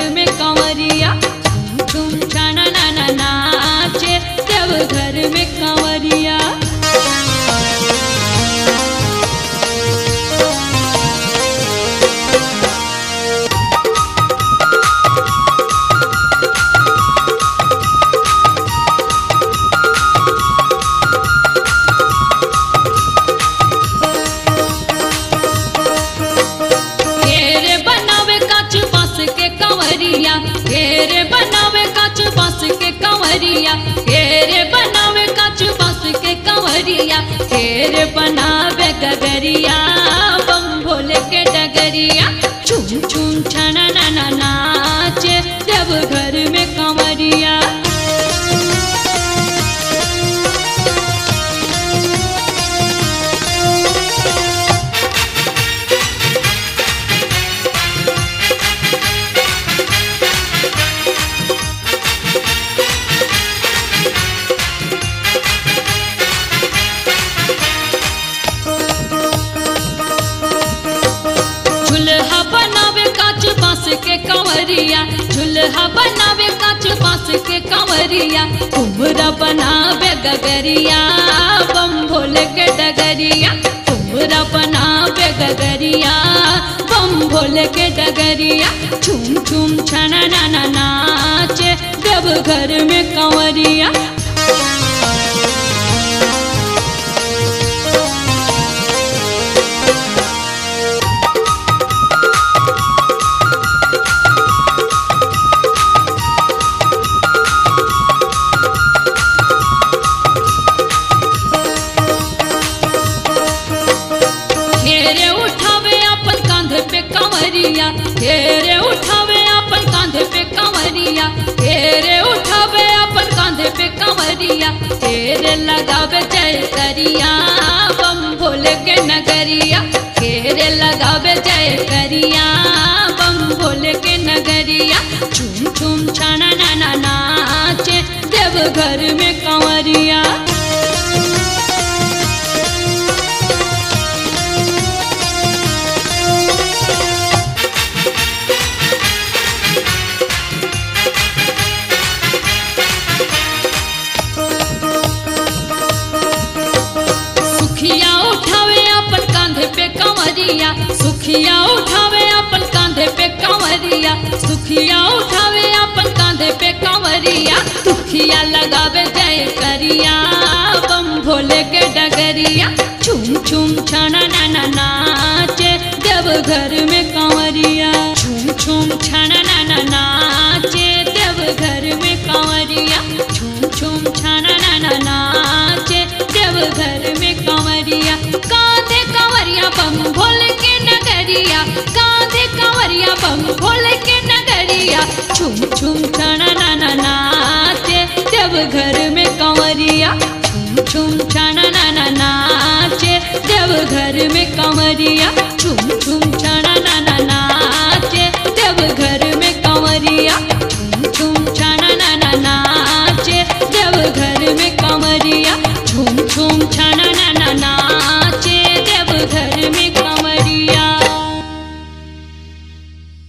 में कंवरिया झूम झूम छाना नाना नाचे देव घर में कंवरिया घेरे बनावे काच बांस के कंवरिया घेरे बनावे काच बांस के कंवरिया घेरे बनावे काच बांस के कंवरिया घेरे बनावे गगरिया बम भोले के डगरिया छुम छुम छना ना ना नाचे देव घर में कंवरिया झुलहा बनावे काच बांस के कंवरिया झुलहा बनावे काच बांस के कंवरिया कुमरा बनावे गगरिया बम भोले के डगरिया कुमरा बनावे गगरिया बम भोले के डगरिया छुम छुम छना ना ना नाचे देव घर में कंवरिया घेरे उठावे अपन कांधे पे कंवरिया घेरे उठावे अपन कांधे पे कंवरिया घेरे उठावे अपन कांधे पे कंवरिया घेरे लगावे जय करिया बम भोले के नगरिया घेरे लगावे जय करिया बम भोले के नगरिया छुम छुम छाना ना ना नाचे देव घर में कंवरिया सुखिया उठावे अपन कांधे पे कंवरिया सुखिया उठावे अपन कांधे पे कंवरिया सुखिया उठावे अपन कांधे पे कंवरिया सुखिया लगावे जय करिया बम भोले के डगरिया छुम छुम छाना ना ना नाचे देव घर में कंवरिया छुम छुम छाना ना ना नाचे देव घर में कंवरिया छुम छुम छाना ना ना नाचे देव घर में कंवरिया कांधे कंवरिया बम भोले के नगरिया कांधे कंवरिया बम भोले के नगरिया छुम छुम छाना ना ना नाचे देव घर में कंवरिया छुम छुम छाना ना ना नाचे देव घर में कंवरिया